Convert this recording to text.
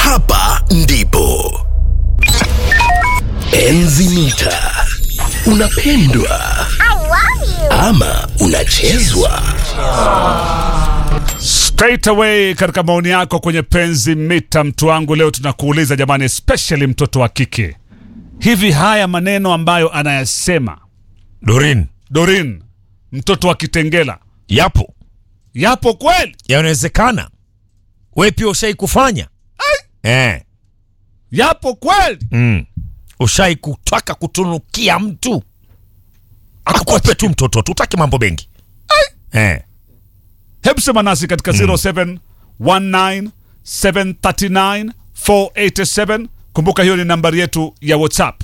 hapa ndipo enzi mita unapendwa ama unachezwa Straight away katika maoni yako kwenye penzi mita, mtu wangu, leo tunakuuliza jamani, especially mtoto wa kike, hivi haya maneno ambayo anayasema Dorin, Dorin, mtoto wa Kitengela, yapo yapo kweli? yanawezekana, we pia ushai kufanya eh, Yapo kweli? mm. ushai kutaka kutunukia mtu akupe tu mtoto tu, utaki mambo mengi eh. Hebu sema nasi katika 0719739487. Kumbuka hiyo ni nambari yetu ya WhatsApp.